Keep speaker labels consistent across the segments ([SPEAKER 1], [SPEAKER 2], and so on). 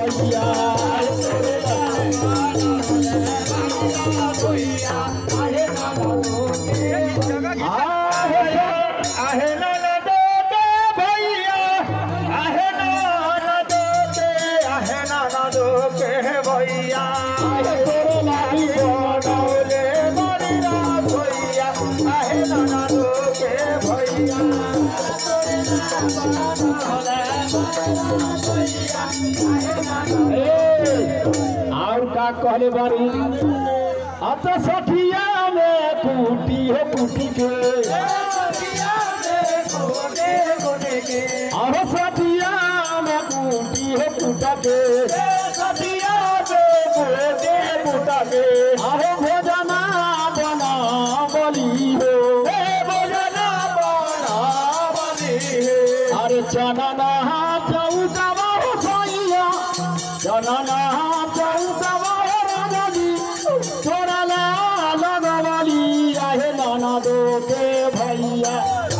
[SPEAKER 1] भैया आहे ननद के भैया आहे ननद के आहे ननद के भैया आहे तोरे लागी बनौले बड़ी रात भैया आहे ननद के भैया और का कहले बारी अत सठिया में कूटी हो कूटी के अहो सठिया में कूटी हो कूटा के सठिया में कूटे कूटा के अहो भोजना बना बली हो भोजना बना बली हो अरे चना ना चौका हो सैया चना ना चौका हो राजी छोड़ा ला लगवाली आहे नाना दो के भैया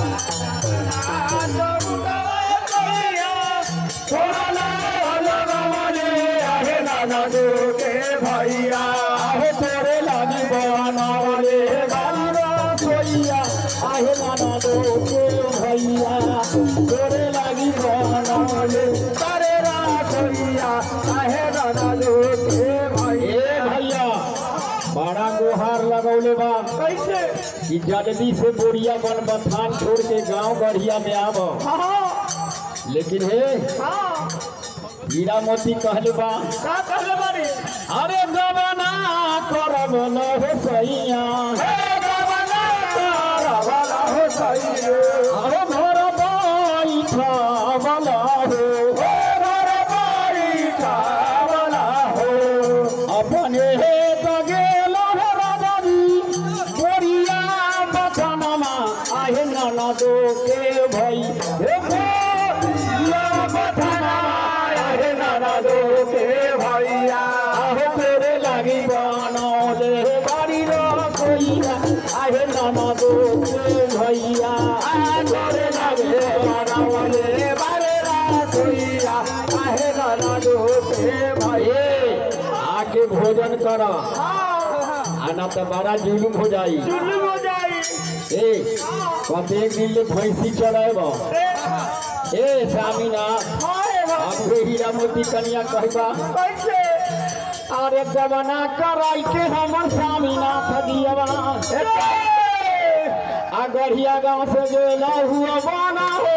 [SPEAKER 1] छोड़ा ला लगवाली आहे नाना दो के भैया आहे तोरे लागी बनावले गाली रसोइया आहे नाना दो के भैया तोरे लागी बनावले तारे रसोइया आहे नाना दो के भैया भैया बड़ा गुहार लगौले बा कैसे कि जल्दी से बोरिया बन बथान छोड़ के गांव गढ़िया में आब लेकिन हे हीरा मोती कहले बा का कहले बारी अरे गबना करब न हो सैया हे गबना करब न हो सैया अरे घर बैठा वाला हो हे घर बैठा वाला हो अपने हे त गेल हो राजाजी बोरिया बचनमा आहे ननदो के भई हे बोरिया बचनमा आहे ननदो के भैया आहे तेरे लागी बनौले बारी रसोइया आहे ननदो के भैया आहे तेरे लागी बनौले बारे रसोइया आहे ननदो के भैया आके भोजन कर आना तो बड़ा जुलुम हो जाई
[SPEAKER 2] जुलुम हो जाई
[SPEAKER 1] ए कते दिन ले भैंसी चढ़ाब ए स्वामीना अब हीरा मोती कन्या कहबा
[SPEAKER 2] कैसे
[SPEAKER 1] अरे जवना कराई के हमर स्वामीनाथ दियवा आ गढ़िया गांव से गेला हुआ बना हो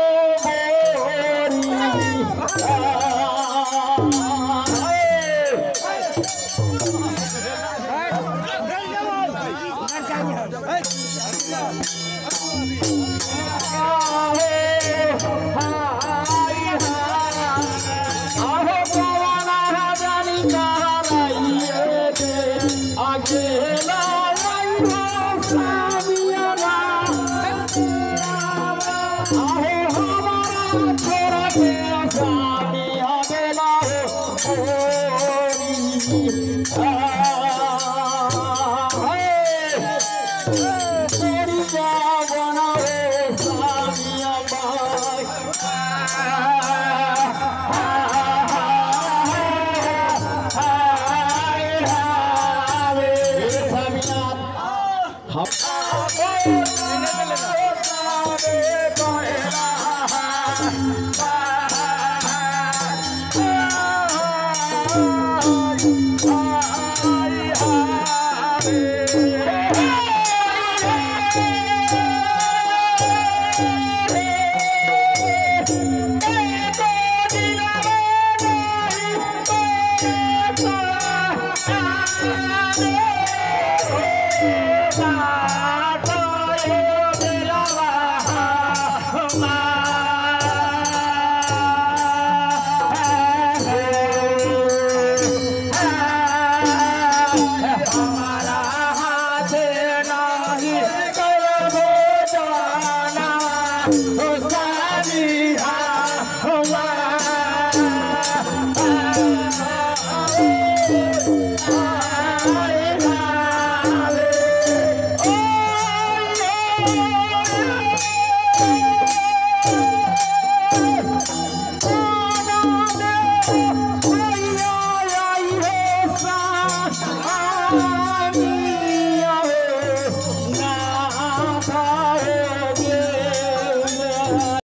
[SPEAKER 2] Bye.